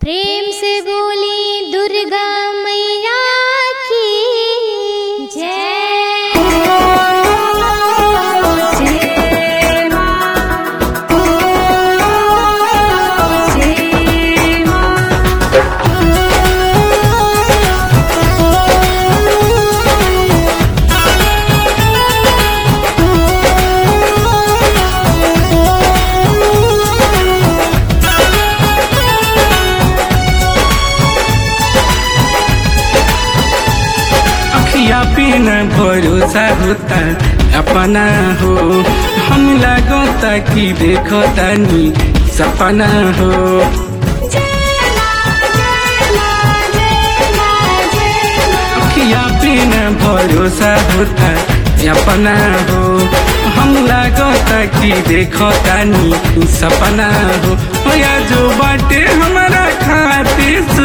प्रेम से बोली दुर्गा मैया की जय जय मां जय अखिया पिन भरोसा होता अपना हो हम लागता कि देखो तानी सपना हो अखिया पिन भरोसा होता अपना हो हम लागता कि देखो तानी सपना हो या जो बाटे हमारा खाते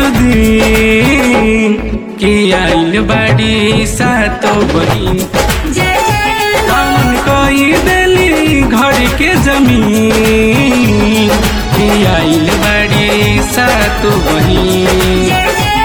सुधी कि आइल बाड़ी सातो बहिन हमन कोई देली घर के जमीन कि आइल बाड़ी सातो बहिन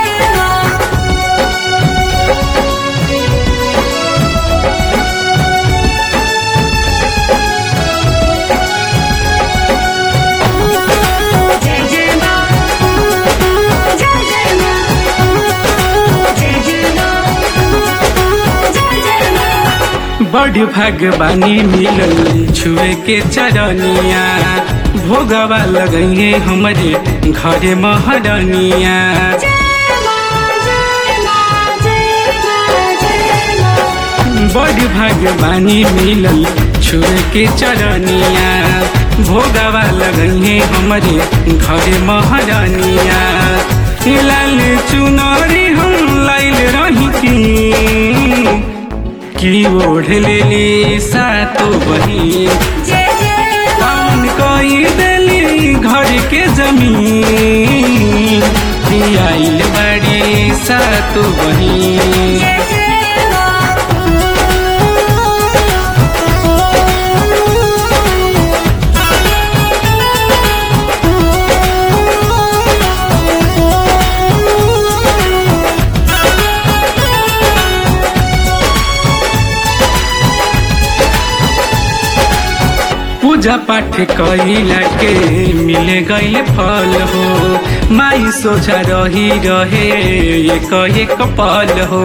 जय जय मां जय जय मां जय जय मां जय जय मां बड़ भगवानी मिलल छुए के चरनिया भोगवा लगइए हमरे घरे महरनिया बड़ भगवानी मिलल छुए के चरनिया भोगवा लगइए हमरे घरे महरनिया लाल चुनरी हम लाइल रही की की ओढ़ लेली सातो बहिन कौन कोई देली घर के जमीन की आइल बड़ी सातो बहिन पूजा पाठ कइला के मिले गइल फल हो माई सोचा रही रहे एक एक पल हो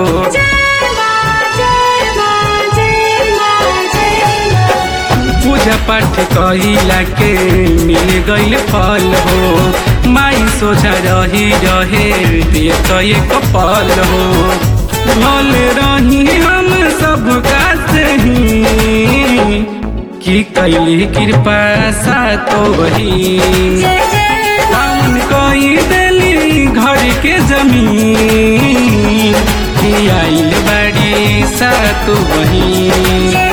पूजा पाठ कइला के मिल गइल फल हो माई सोचा रही रहे एक एक पल हो भल रही हम सब का सही की कैली कृपा सातो वही हम कोई देली घर के जमीन की आइल बाड़ी सातो वही